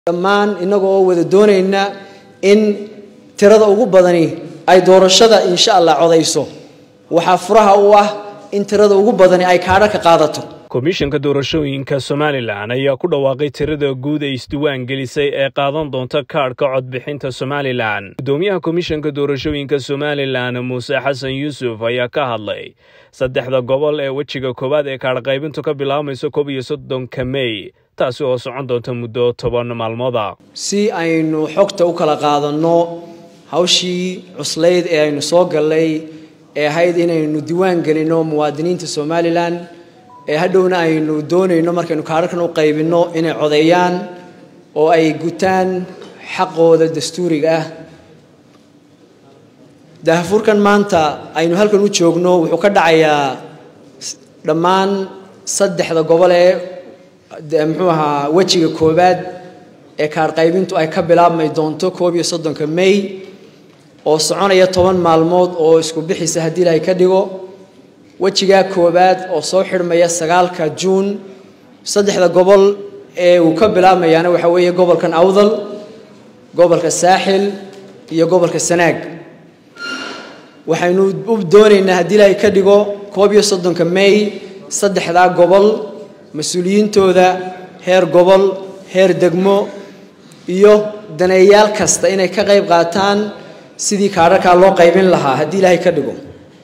dhammaan innaga oo wada doonayna in tirada ugu badani ay doorashada insha allah codayso waxaa furaha u ah in tirada ugu badani ay kaadha ka qaadato komishanka doorashooyinka somalilan ayaa ku dhawaaqay tirada guud ee isdiwaan gelisay ee qaadan doonta kaadhka codbixinta somalilan gudoomiyaha komishanka doorashooyinka somalilan muuse xasan yuusuf ayaa ka hadlay saddexda gobol ee wejiga koowaad ee kaadhqaybintu ka bilaabmayso koob iyo soddonka mey taasi oo socon doonta muddo toban maalmooda si aynu xogta u kala qaadanno hawshii cuslayd ee aynu soo gallay ee ahayd inaynu diiwaan gelinno muwaadiniinta somalilan ee hadhowna aynu doonayno markaynu kaadharkan u qaybinno inay codeeyaan oo ay gutaan xaqooda dastuuriga ah daahfurkan maanta aynu halkan u joogno wuxuu ka dhacayaa dhammaan saddexda gobol ee muxuu ahaa wejiga koowaad ee kaadh qaybintu ay ka bilaabmay doonto koob iyo soddonka may oo soconaya toban maalmood oo isku bixisa haddii ilaahay ka dhigo wejigaa koowaad oo soo xidhmaya sagaalka juun saddexda gobol ee uu ka bilaabmayaana waxaa weeye gobolkan awdal gobolka saaxil iyo gobolka sanaag waxaynu u doonaynaa haddii ilaahay ka dhigo koob iyo soddonka may saddexdaa gobol mas-uuliyiintooda heer gobol heer degmo iyo daneeyaal kasta inay ka qayb qaataan sidii kaadharkaa loo qaybin lahaa haddii ilaahay ka dhigo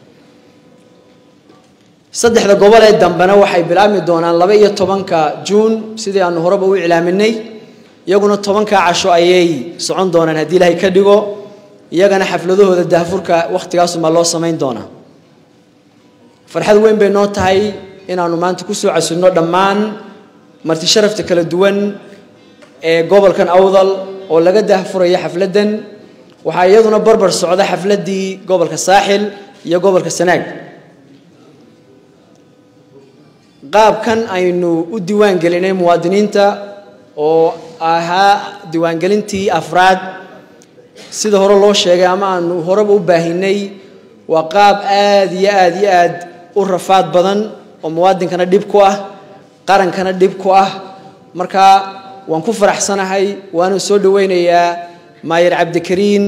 saddexda gobol ee dambena waxay bilaabmi doonaan laba iyo tobanka juun sidii aanu horeba u iclaaminay iyaguna tobankaa casho ayay socon doonaan haddii ilaahay ka dhigo iyagana xafladahooda daahfurka wakhtigaasumaa loo samayn doonaa farxad weyn bay noo tahay inaanu maanta kusoo casilno dhammaan marti sharafta kala duwan ee gobolkan awdal oo laga daahfurayo xafladdan waxaa iyaduna barbar socda xafladdii gobolka saaxil iyo gobolka sanaag qaabkan aynu u diiwaan gelinay muwaadiniinta oo ahaa diiwaangelintii afraad sida hore loo sheegay ama aanu horeba u baahinay waa qaab aada iyo aada iyo aad u rafaad badan oo muwaadinkana dhib ku ah qarankana dhib ku ah marka waan ku faraxsanahay waana soo dhaweynayaa maayar cabdikariin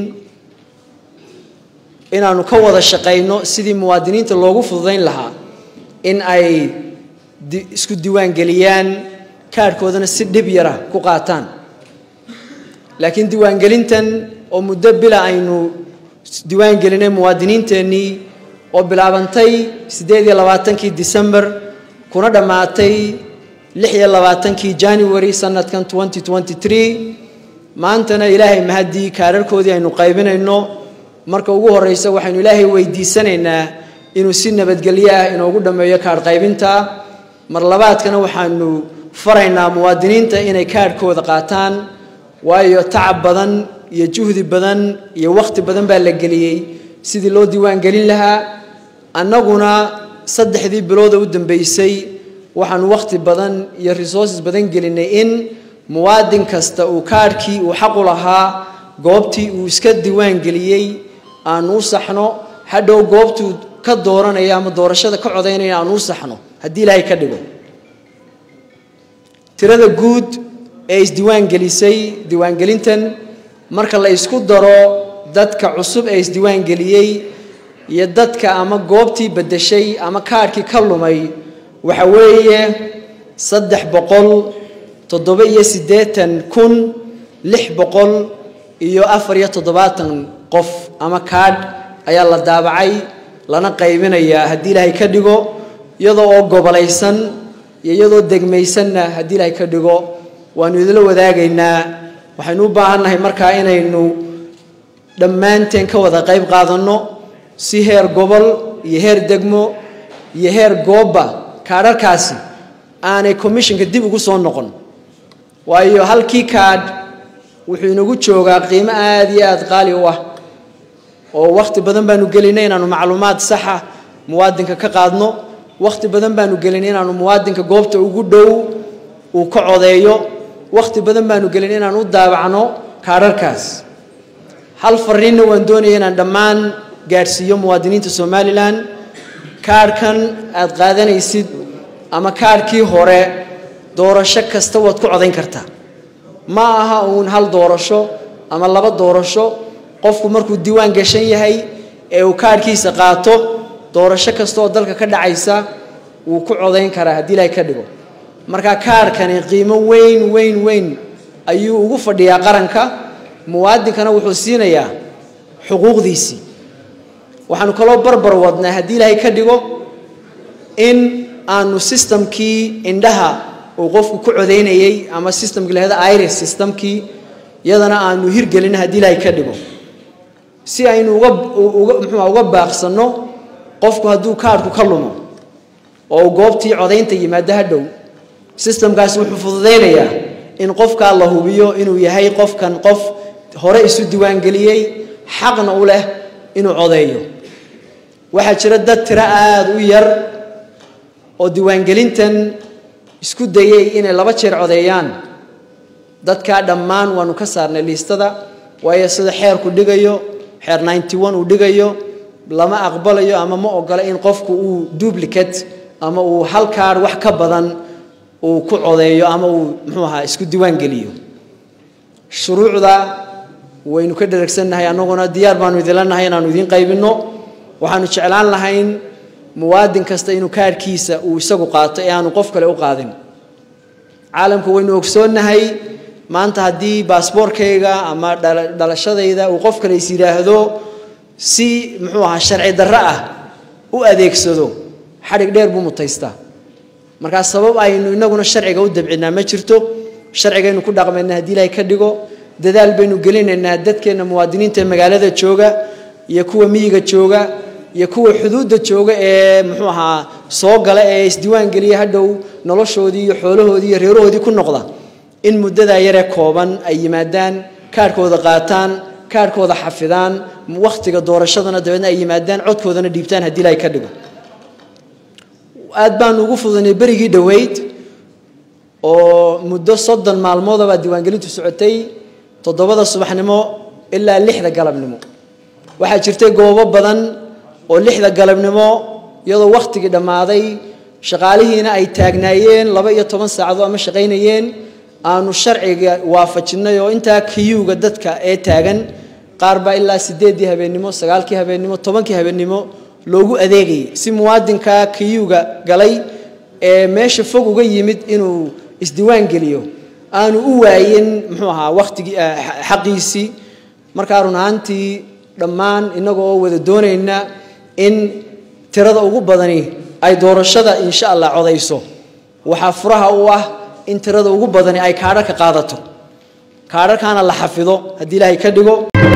inaanu ka wada shaqayno sidii muwaadiniinta loogu fududayn lahaa in ay isku diiwaan geliyaan kaadhkoodana si dhib yara ku qaataan laakiin diiwaangelintan oo muddo bila aynu diiwaan gelinay muwaadiniinteennii oo bilaabantay siddeed iyo labaatankii december kuna dhammaatay lix iyo labaatankii january sanadkan twenty twenty three maantana ilaahay mahaddii kaadharkoodii aynu qaybinayno marka ugu horreysa waxaynu ilaahay weydiisanaynaa inuu si nabadgelyo ah inoogu dhammeeyo kaadh qaybinta mar labaadkana waxaanu faraynaa muwaadiniinta inay kaadhkooda qaataan waayo tacab badan iyo juhdi badan iyo wakhti badan baa la geliyey sidii loo diiwaan gelin lahaa annaguna saddexdii bilooda u dambeysay waxaanu wakhti badan iyo resources badan gelinay in muwaadin kasta uu kaadhkii uu xaqu lahaa goobtii uu iska diiwaan geliyey aanu u saxno hadhow goobtuu ka dooranaya ama doorashada ka codaynaya aanu u saxno haddii ilaahay ka dhigo tirada guud ee isdiiwaan gelisay diiwaangelintan marka la isku daro dadka cusub ee isdiiwaan geliyey iyo dadka ama goobtii beddeshay ama kaadhkii ka lumay waxa weeye saddex boqol toddoba iyo siddeetan kun lix boqol iyo afar iyo toddobaatan qof ama kaadh ayaa la daabacay lana qaybinayaa haddii ilaahay ka dhigo iyadoo oo gobolaysan iyo iyadoo degmaysanna haddii ilaahay ka dhigo waanu idinla wadaagaynaa waxaynu u baahannahay markaa inaynu dhammaanteen ka wada qayb qaadanno si heer gobol iyo heer degmo iyo heer goobba kaadharkaasi aanay commissionka dib ugu soo noqon waayo halkii kaadh wuxuu inagu joogaa qiimo aada iyo aada qaali u ah oo wakhti badan baanu gelinay inaanu macluumaad saxa muwaadinka ka qaadno wakhti badan baanu gelinay inaanu muwaadinka goobta ugu dhow uu ka codeeyo wakhti badan baanu gelin inaan u daabacno kaadharkaas hal fariinna waan doonaya inaan dhammaan gaadhsiiyo muwaadiniinta somalilan kaadhkan aada qaadanaysid ama kaadhkii hore doorasho kasta waad ku codayn kartaa ma aha uun hal doorasho ama laba doorasho qofku markuu diiwaan gashan yahay ee uu kaadhkiisa qaato doorasho kasta oo dalka ka dhacaysa wuu ku codayn karaa haddii ilaahay ka dhigo marka kaadhkani qiimo weyn weyn weyn ayuu ugu fadhiyaa qaranka muwaadinkana wuxuu siinayaa xuquuqdiisii waxaanu kaloo barbar wadnaa haddii ilaahay ka dhigo in aanu sistamkii indhaha uu qofku ku codaynayey ama sistamkii lahada iris systemkii iyadana aanu hirgelin haddii ilaahay ka dhigo si aynu uga uga muxuuha uga baaqsanno qofku hadduu kaadhku ka lumo oo uu goobtii codaynta yimaado hadhow sistamkaasi wuxuu fududaynayaa in qofkaa la hubiyo inuu yahay qofkan qof hore isu diiwaangeliyey xaqna u leh inuu codeeyo waxaa jira dad tiro aada u yar oo diiwaangelintan isku dayey inay laba jeer codeeyaan dadkaa dhammaan waanu ka saarnay liistada waayo sida xeerku dhigayo xeer ninety one uu dhigayo lama aqbalayo ama ma ogola in qofku uu duplicate ama uu hal kaadh wax ka badan uu ku codeeyo ama uu muxuu ahaa isku diiwaan geliyo shuruucda waynu ka dheragsannahay annaguna diyaar baanu idinla nahay inaanu idiin qaybinno waxaanu jeclaan lahayn muwaadin kasta inuu kaadhkiisa uu isagu qaato ee aanu qof kale u qaadin caalamku waynu ogsoonnahay maanta haddii baasboorkayga ama dhalashadayda uu qof kale is yidhaahdo si muxuu ahaa sharci darro ah u adeegsado xadhig dheer buu mutaystaa markaa sabab aynu inaguna sharciga u dabcinaa ma jirto sharcigaynu ku dhaqmaynaa haddii ilaahay ka dhigo dadaal baynu gelinaynaa dadkeenna muwaadiniinta ee magaalada jooga iyo kuwa miyiga jooga iyo kuwa xuduudda jooga ee muxuu ahaa soo gala ee isdiiwaan geliya hadhow noloshoodii iyo xoolahoodii iyo reerahoodii ku noqda in muddadaa yaree kooban ay yimaadaan kaadhkooda qaataan kaadhkooda xafidaan wakhtiga doorashadana dabeedna ay yimaadaan codkoodana dhiibtaan haddii ilaahay ka dhigo aad baanu ugu fududanay berigii dhoweyd oo muddo soddon maalmoodabaa diiwaangelintu socotay toddobada subaxnimo ilaa lixda galabnimo waxaa jirtay goobo badan oo lixda galabnimo iyadoo wakhtigii dhammaaday shaqaalihiina ay taagnaayeen laba iyo toban saacadood ama shaqaynayeen aanu sharciga waafajinnay oo intaa kiyuuga dadka ee taagan qaar baa ilaa sideeddii habeennimo sagaalkii habeennimo tobankii habeennimo loogu adeegayay si muwaadinka kiyuuga galay ee meesha fog uga yimid inuu isdiiwaan geliyo aanu u waayin muxuu ahaa wakhtigii xaqiisii markaa run ahaantii dhammaan innaga oo wada doonayna in tirada ugu badani ay doorashada insha allah codayso waxaa furaha u ah in tirada ugu badani ay kaadharka qaadato kaadharkaana la xafido haddii ilaahay ka dhigo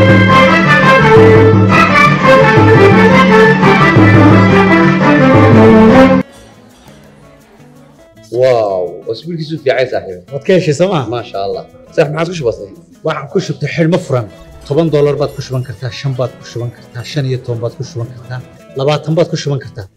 واو اسبوعك في عين صاحبي waad ka heshay sooma ما شاء الله صح ما عادش بسيط waxaan ku shubtay xidhmo furan toban doolar baad ku shuban kartaa shan baad ku shuban kartaa shan iyo toban baad ku shuban kartaa labaatan baad ku shuban kartaa